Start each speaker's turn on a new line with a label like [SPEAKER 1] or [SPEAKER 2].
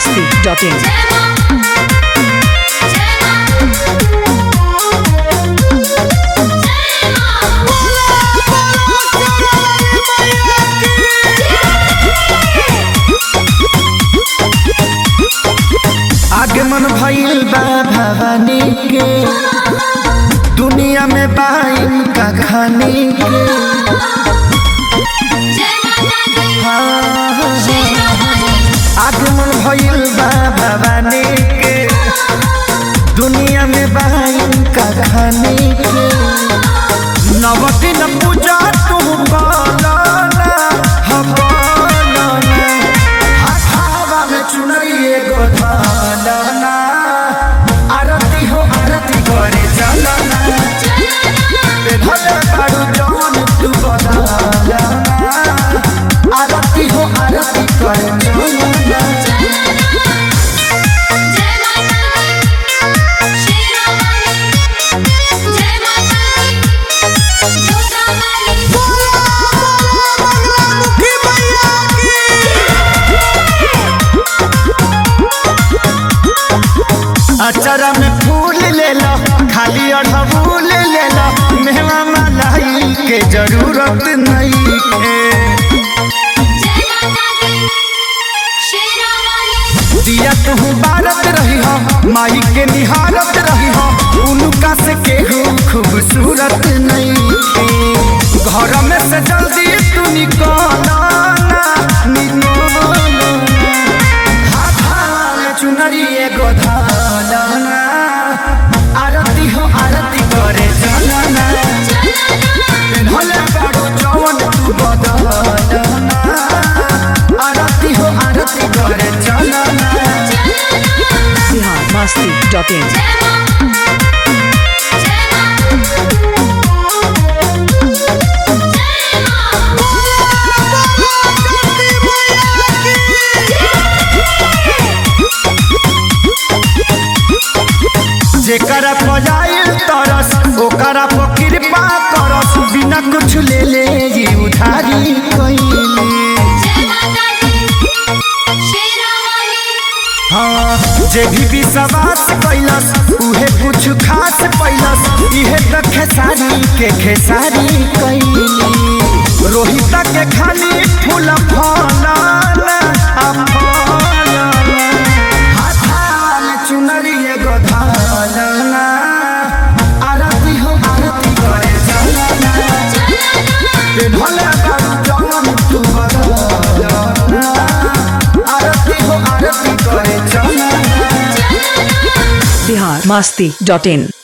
[SPEAKER 1] biharmasti.in
[SPEAKER 2] आगमन भइल बा भवानी के दुनिया में बाइन का खानी के आगमन भइल बा भवानी के दुनिया में बाइन का खानी के नवदिन पूजा तू पालना हम पालना हाथावा में चुनरिए गो धालना आरती हो आरती करे चलना भले बारू जवन तू बदलना आरती हो आरती करे चलना अचरा में फूल ले लो खाली अड़हुल ले लो मेवा मलाई के जरूरत नहीं है दिया कहूँ बारत रही हो माई के निहारत रही हो उनका से केहू खूबसूरत नहीं है घर में से जल्दी तू निकल चुनरी एगो धालना आरती हो आरती करे चलना भले बाड़ू जवन तू बदलना आरती हो आरती करे चलना
[SPEAKER 1] biharmasti.in
[SPEAKER 2] जेकरा पजाइल तरस ओकरा पर कृपा करस बिना कुछ ले ले जी उधारी कइले हाँ जे भी विश्वास कैलस उहे कुछ खास पैलस इहे त खेसारी के खेसारी कैली रोहित के खाली फूल फलना आ फलना हाथाल चुनरी एगो धालना आरती हो आरती करे चलना भले बारू जवन तू बदलना आरती हो आरती करे चलना
[SPEAKER 1] biharmasti.in